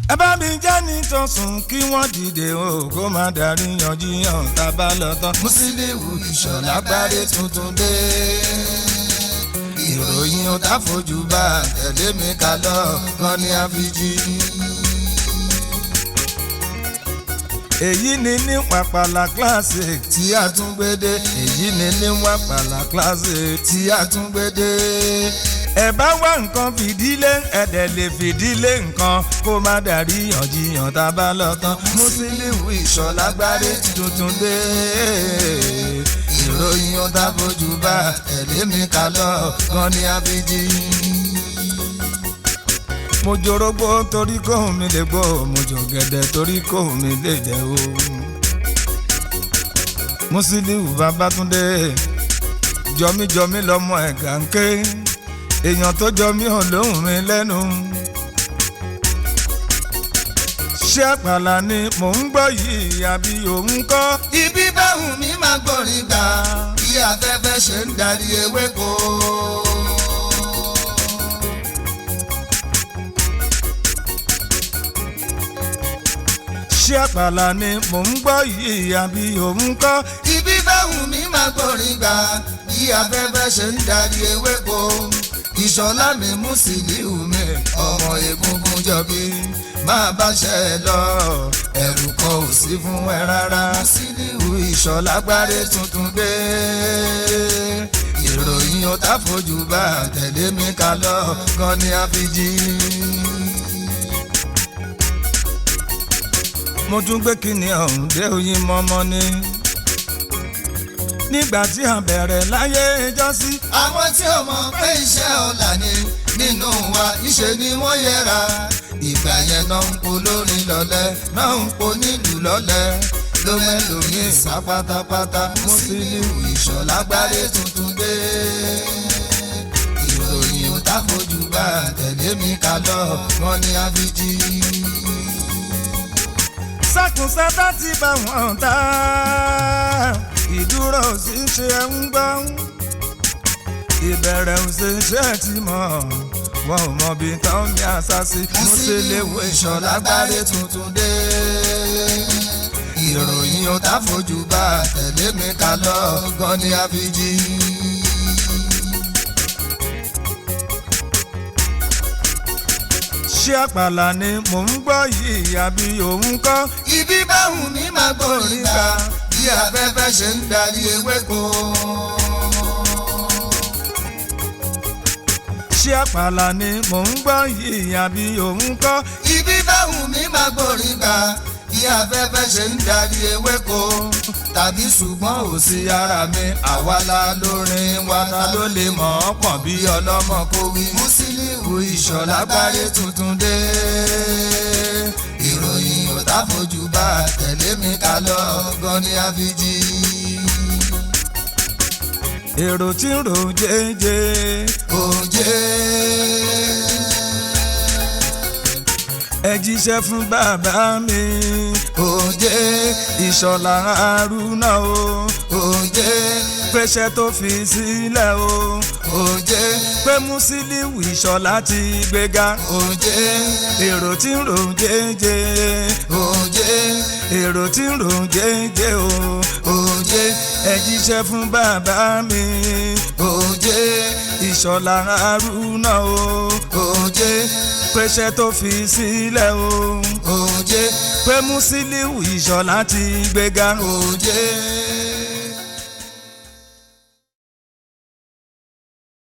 ẹ bá mi jẹ́ ní tọ̀sùn kí wọ́n dìde o kó má darí yanjiyàn tá a bá lọ tán. Musiliu Ìṣọ̀lá gbáre tuntun dé. ìròyìn ó tá fojú bá tẹ̀lé mi ká lọ gan ni àfijì. èyí ni ní wàpàlà classic tí a tún gbé dé èyí ni ní wàpàlà classic tí a tún gbé dé. ẹ bá wá nǹkan fìdílé ẹ̀dẹ̀ lè fìdílé nǹkan kó má darí yànjiyàn tá a bá lọ tán. Musiliu Ìṣọ̀lá gbáre tuntun dé ìròyìn ó tá fojú bá tẹ̀lé mi ká lọ gan ni àfijì mo jorógbó torí kóhùn mi lè gbó mo jò gẹ̀dẹ̀ torí kóhùn mi lè jẹ́ o. Musiliu Babátúndé jọmíjọmí lọmọ ẹ̀gà ń ké èèyàn tó jọmí ò lóhùn mi lẹ́nu. ṣé àpàlà ni mò ń gbọ́ yìí àbí òun kọ́. Ibi báwùn mi máa gbọ́rin gbà bí afẹ́fẹ́ ṣe ń darí ewéko. ṣé àpàlà ni mò ń gbọ́ yìí àbí òun kọ́. Ibi báwùn mi máa gbọ́rin gbà bí afẹ́fẹ́ ṣe ń darí ewéko. Ìṣọ̀lá mi Musiliu mi ọmọ egungun jọbí máa bá ṣe ẹ lọ ẹ̀rù kan ò sí fún ẹ rárá. Musiliu Ìṣọ̀lá gbáre tuntun dé ìròyìn ó tá fojú bá tẹ̀lé mi ká lọ gan ni àfijì. mo tún gbé kíni ọ̀hún dé oyin mọ́mọ́ ni. nígbà tí a bẹ̀rẹ̀ láyé ìjọ́sí. àwọn tí ó mọ̀ pé iṣẹ́ ọ̀la ni nínú wa ìṣe ni wọ́n yẹra ìgbà yẹn náà ń po lórin lọ́lẹ̀ náà ń po nílùú lọ́lẹ̀ ló mẹ́lòmíì sá pátápátá Musiliu Ìṣọ̀lá gbáre tuntun dé ìròyìn ò tá fojú bá tẹ̀lé mi ká lọ wọ́n ní àfijì sákùnsátá ti bá wọn ta ìdúró sì ń ṣe ń gbọ́ ìbẹ̀rẹ̀ ò ṣe ṣe ti mọ̀ wọn ò mọ bí tán ní àṣàṣì Musiliu Ìṣọ̀lá gbáre tuntun dé ìròyìn ò tá fojú bá tẹ̀lé mi ká lọ gan ni àfijì. ṣé àpàlà ni mò ń gbọ́ yìí àbí òun kọ́. Ibi báwùn mi máa gbòòrìn gbà bí afẹ́fẹ́ ṣe ń darí ewéko. ṣé àpàlà ni mò ń gbọ́ yìí àbí òun kọ́. Ibi báwùn mi máa gbòòrìn gbà bí afẹ́fẹ́ ṣe ń darí ewéko. Tàbí ṣùgbọ́n ò sí ara mi àwa la lórin wa ta ló lè mọ̀ ọ́ pọ̀ bí ọlọ́mọ kó wí. Musiliu Ìṣọ̀lá gbáre tuntun dé. Ìròyìn ò tá fojú bá tẹ̀lé mi ká lọ gan ni àfijì. èrò tí ń rò jẹ́jẹ́ Òjé. ẹ jíṣẹ́ fún bàbá mi Òjé. Ìṣọ̀lá Haruna o Òjé. pẹ́ṣẹ́ tó fi sílẹ̀ o Òjé. pé Musiliu Ìṣọ̀lá ti gbéga Òjé. èrò tí ń rò jẹ́jẹ́ Òjé. èrò tí ń rò jẹ́jẹ́ o Òjé. ẹ jíṣẹ́ fún bàbá mi Òjé. Ìṣọ̀lá Haruna o Òjé. pẹ́ṣẹ́ tó fi sílẹ̀ o Òjé. pé Musiliu Ìṣọ̀lá ti gbéga Òjé.